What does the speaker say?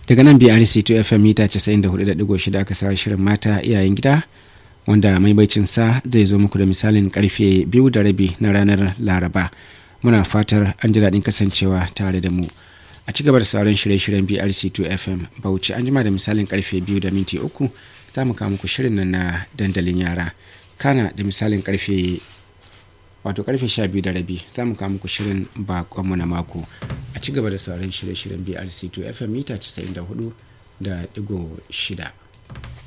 daga nan brc 2 fm mita 94.6 aka sa shirin mata iyayen gida wanda maimacin sa zai zo muku da misalin karfe biyu da rabi na ranar laraba muna fatar an ji daɗin kasancewa tare da mu a ci gaba da sauran shirye-shiryen brc 2 fm bauchi an jima da misalin karfe biyu da minti uku za mu kawo muku shirin nan na dandalin yara kana da misalin karfe wato karfe sha biyu da rabi za mu kawo muku shirin bakonmu na mako a ci gaba da sauran shirye-shiryen brc 2 fm mita 94 da digo shida